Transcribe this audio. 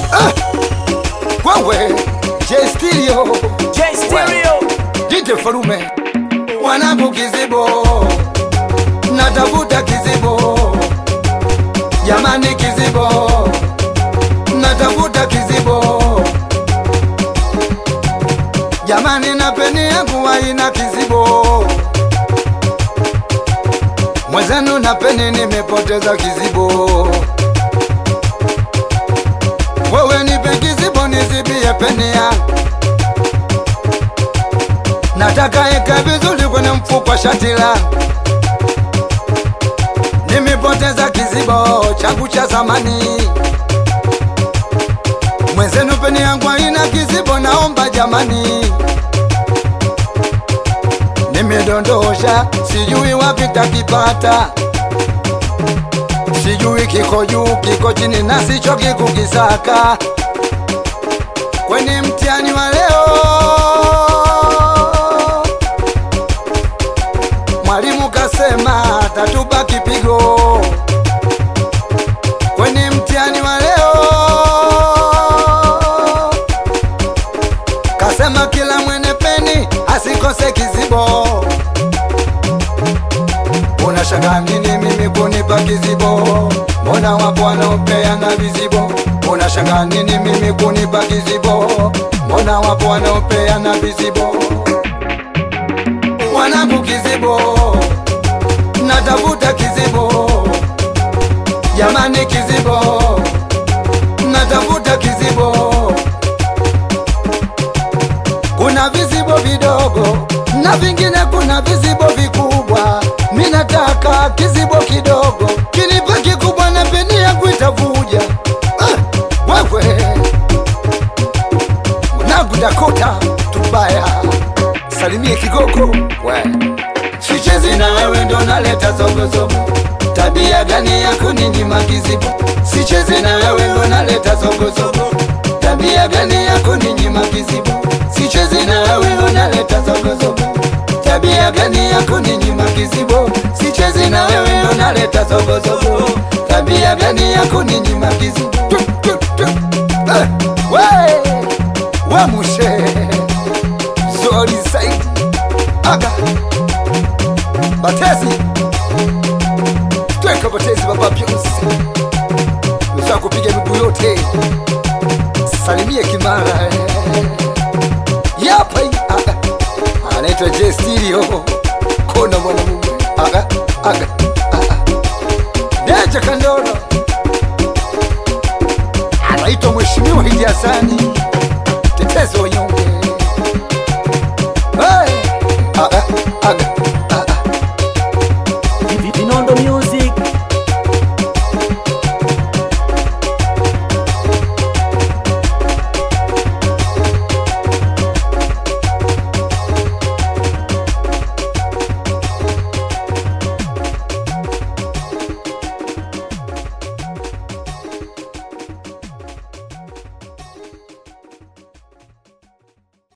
wewe J Stereo J Stereo Dite Farume mwanangu kizibo natafuta kizibo jamani kizibo natafuta kizibo jamani na peni yangu haina kizibo mwenzenu na peni nimepoteza kizibo wewe nipe kizibo nizibie peni yangu nataka eka vizuri kwenye mfuko wa shati langu nimepoteza kizibo changu cha zamani mwenzenu peni yangu haina kizibo naomba jamani nimedondosha sijui wapi takipata sijui kiko juu kiko chini na sicho kikukisaka kwenye mtihani wa leo mwalimu kasema tatupa kipigo kwenye mtihani wa leo kasema kila mwene peni asikose kizibo unashanga nini mimi kunipa kizibo mbona wapo wanaopeana vizibo unashanga nini mimi kunipa kizibo mbona wapo wanaopeana vizibo wanangu kizibo natafuta kizibo jamani kizibo natafuta kizibo kuna vizibo vidogo na vingine kuna vizibo vikubwa mi nataka kizibo kidogo kinipa kikubwa na peni yangu itavuja ah, wewe mwanangu dakota tubaya salimie kigogo we sichezi na wewe ndo naleta zogozogo tabia gani ya kuninyima kizibo sichezi na wewe ndo naleta zogozogo tabia gani ya kuninyima kizibo sichezi na wewe ndo naleta zogozogo tabia gani ya kuninyima kizibo sichezi na wewe ndo naleta zogozogo tabia gani ya kuninyima kizibo Tu, tu, tu. Eh, we we mushe zori zaidi aga batezi tweka batezi baba byose uza kupiga miguu yote salimie kimara eh. yapa hii, aga anaitwa J Stereo kona mwanamume aga aga aga Deja Kandoro anaitwa Mheshimiwa Idi Hasani tetezi wa nyumba